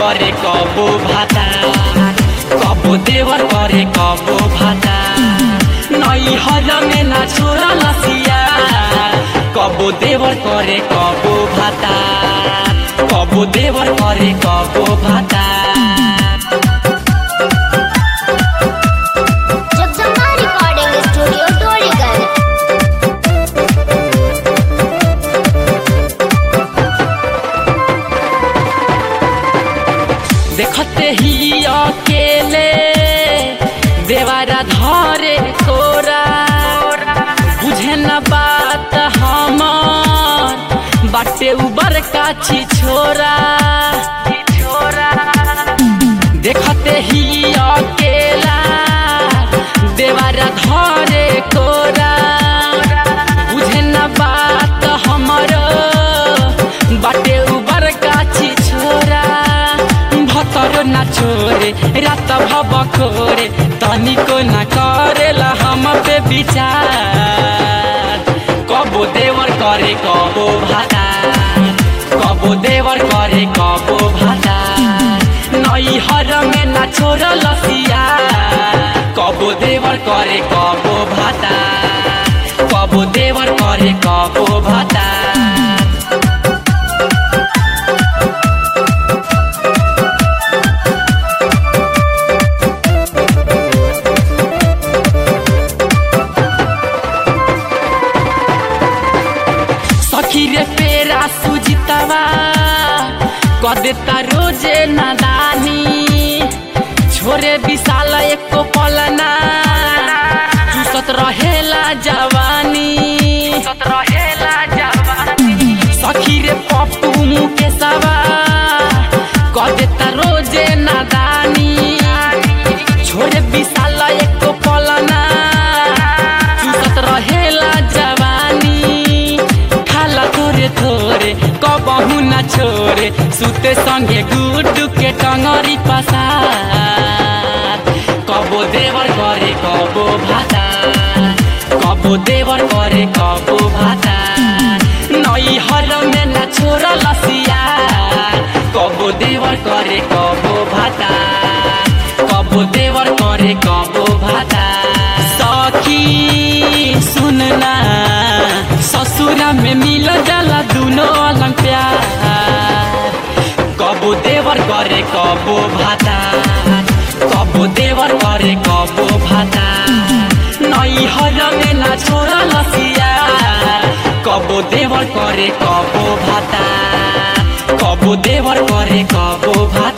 করে কব ভাতা কব দেওয়ার করে কব ভাতা নই হজমে না ছোড়া লাসিয়া কব দেওয়ার করে কব ভাতা কব দেওয়ার করে কব ভাতা जगदम्बा रिकॉर्डिंग स्टूडियो टोलीगंज देखते ही अकेले देवारा धरे कोरा बुझे न बात हमर बाटे उबर काछी छोरा देखते ही अकेला देवारा धरे कोरा बुझे न बात हमर बाटे उबर काछी छोरा भतर ना छोरे रात भब खोरे तनिको ना करेला हम पे विचार कबो देवर करे कबो भाता कबो देवर करे कबो भाता नई हर में ना छोर लसिया कबो देवर करे कबो भाता कबो देवर करे कबो भाता सखी रे पेरा सुजितवा कदेता रोजे नादानी छोरे विशाल एको पलना चूसत रहेला जवानी सखी रे पप्पू मुकेशवा कदेता रोजे नादानी छोरे विशाल एको पलना चूसत रहेला जवानी खाला थोरे थोरे कबहु न छोरे सुते संगे गुड्डू के टंगरी पसार कबो देवर करे कबो भाता कबो देवर करे कबो भाता नई हर में न छोरा लसिया कबो देवर करे कबो भाता कबो देवर करे कबो भाता सखी सुनना ससुरा में मिल जाला दुनो अलग प्यार कबो देवर करे कबो भाता कबो देवर करे कबो भाता नई हर में ना छोरा लसिया कबो देवर करे कबो भाता कबो देवर करे कबो भाता